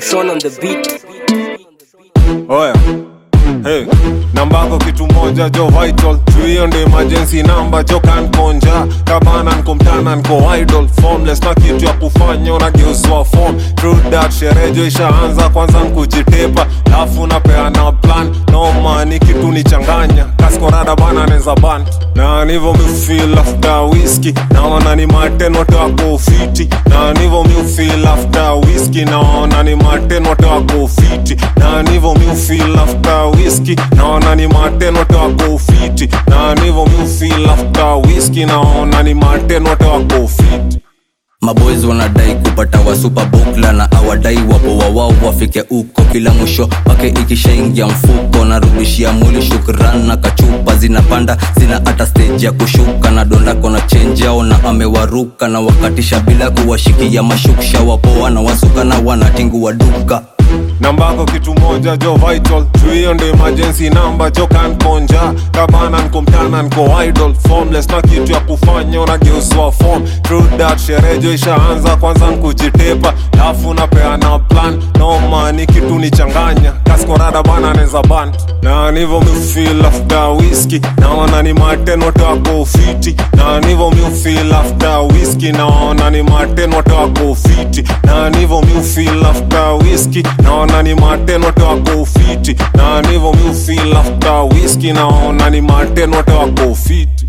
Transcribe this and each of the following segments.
Son on the beat. oya hey. nambako kitu moja jo vital juu hiyo ndo emergency namba jo kankonja kabana nko mtana nko idol formless na kitu ya kufanya unageuzwa form True that sherejo ishaanza kwanza nkujitepa lafu napeana plan noma ni kitu nichanganya kaskorada bana neza ban na nivo mifil after whisky naona ni matenote wako ufiti na nivo mifil after whisky naona ni matenote wako ufiti na nivo mifil after whisky naona ni matenote wako ufiti na nivo mifil after whisky naona ni matenote wako ufiti maboys wanadai kupata wa super bukla na awadai wapoa wao wafike uko kila mwisho wake ikishaingia mfuko narudishia mwili shukran na kachupa zinapanda zina hata stage ya kushuka na dondako na chenji ao na amewaruka na wakatisha bila kuwashikia mashuksha wapoa na wasuka na wanatingua duka nambako kitu moja jo vital juu hiyo ndo emergency namba jo kankonja kabana nko mtana nko idol formless na kitu ya kufanya unageuzwa form True that sherejo ishaanza kwanza nkujitepa lafu napeana plan noma ni kitu nichanganya kaskorada bana neza ban na nivo mifil after whisky naona ni matenote wako ufiti na nivo mifil after whisky naona ni matenote wako ufiti na nivo mifil after whisky naona ni matenote wako ufiti na nivo mifil after whisky naona ni matenote wako ufiti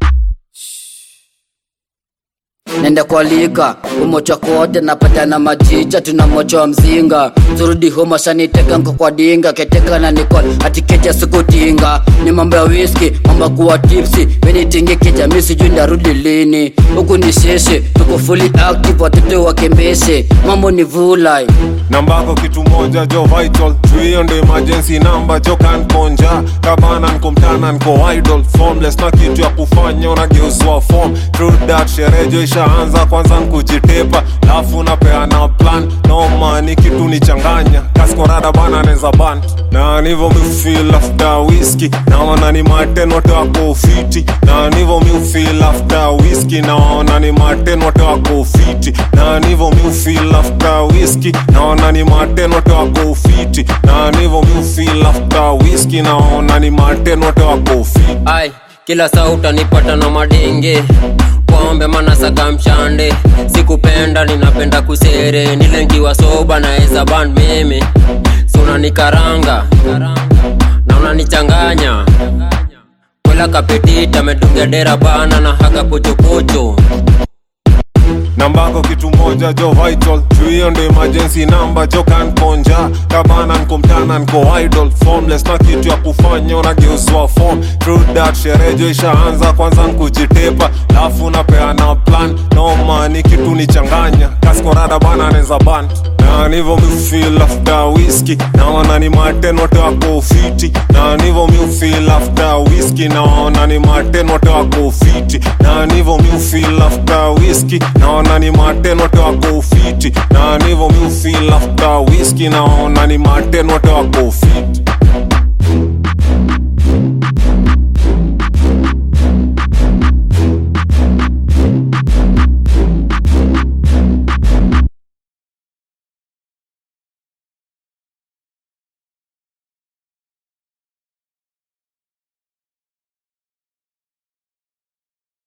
nenda kwa liga umocha kote napatana majicha tuna mocha wa mzinga turudi homa shaniteka nko kwa dinga keteka na nikol atikeja sikutinga ni mambo ya whisky mambo ya kuwa tipsi wenitingi kijamii sijui ndarudi lini huku ni sheshe tuko fully active watoto wakembeshe mambo ni vulai nambako kitu moja jo vital juu hiyo ndo emergency namba jo kankonja kabana nko mtana nko idol formless na kitu ya kufanya unageuzwa form True that sherejo ishaanza kwanza nkujitepa lafu napeana plan noma ni kitu nichanganya kaskorada bana neza ban na nivo mifil after whisky naona ni matenote wako ufiti na nivo mifil after whisky naona ni matenote wako ufiti na nivo mifil after whisky naona ni matenote wako ufiti na nivo mifil after whisky naona ni matenote wako ufiti Ai, kila saa utanipata na madenge pombe manasaka mshande sikupenda ninapenda kusere nilengiwa soba naeza ban meme si unanikaranga na unanichanganya kwela kapetita medungia dera bana na haga pochopocho nambako kitu moja jo vital juu hiyo ndo emergency namba jo kankonja kabana nko mtana nko idol formless na kitu ya kufanya unageuzwa form True that sherejo ishaanza kwanza nkujitepa lafu napeana plan noma ni kitu nichanganya kaskorada bana neza ban na nivo mifil after whisky naona ni matenote wako ufiti na nivo mifil after whisky naona ni matenote wako ufiti na nivo mifil after whisky naona ni matenote wako ufiti na nivo mifil after whisky naona ni matenote wako ufiti